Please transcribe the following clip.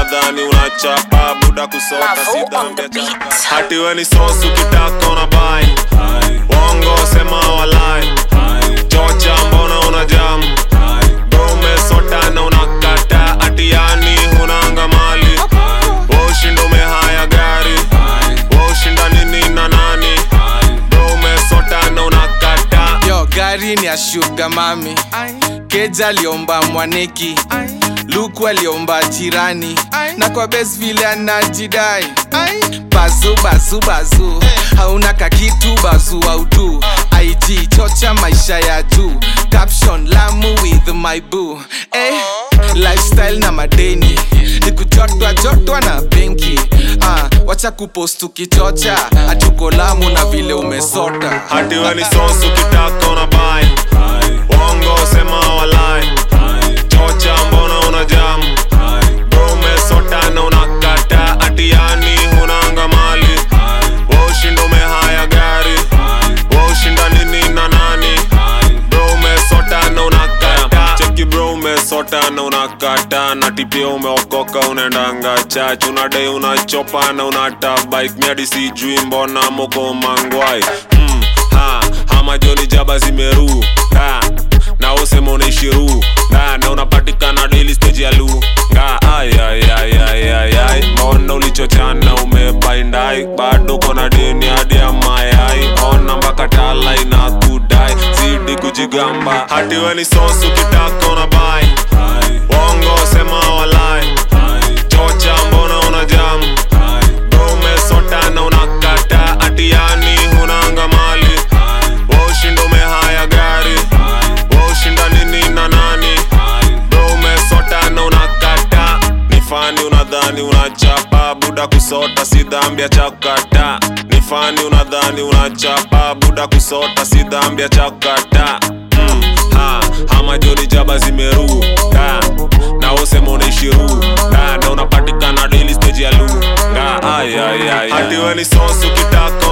unadhani unachapa buda kusota Mavo si on dhambi the ya beat. chapa hati we ni sosu ukitaka unabai wongo sema walai chocha mbona una jamu umesota na unakata atiani hunanga mali ushinda umehaya gari ushinda nini na nani umesota na unakata yo gari ni ya shuga mami keja aliomba mwaneki luku aliomba jirani na kwa bes vile anajidai bazu bazu bazu hauna kakitu bazu autu ig chocha maisha ya juu caption lamu with my boo eh, lifestyle na madeni ni kujotwa jotwa na benki ah, wacha kupost ukichocha hatuko lamu na vile umesota hati we ni sosu ukitaka unabai wongo sema walai chocha mbona una jamu umesota na unakata atiani hunanga mali ushinda umehaya gari ushinda nini na nani bro umesota na unakata cheki bro umesota na unakata na tipia umeokoka unaendanga chach unadai unachopa na unata bike miadi sijui mbona moko mangwai mm, ha, hama joni jaba zimeru ha, na usema unaishiru ha, na unapatikana daily stage ya lu nga ay, ay, ay, ay, ay, ay. mbona ulichochana umebaindai bado kona deni hadi ya mayai ona mpaka tala inakudai zidi kujigamba hati we ni sosu ukitaka unabai wongo sema walai chocha mbona una jamu umesota na unakata atiani hunanga mali ushinda umehaya gari ushinda nini na nani bro umesota na unakata ni fani unadhani unachapa buda kusota si dhambi ya chakata ni fani unadhani unachapa buda kusota si dhambi ya chakata mm, ha, hama joni jaba zimeru ha, na usema unaishiru ha, na unapatikana daily stage ya lu nga ay, ay, ay, hati we ni sosu ukitaka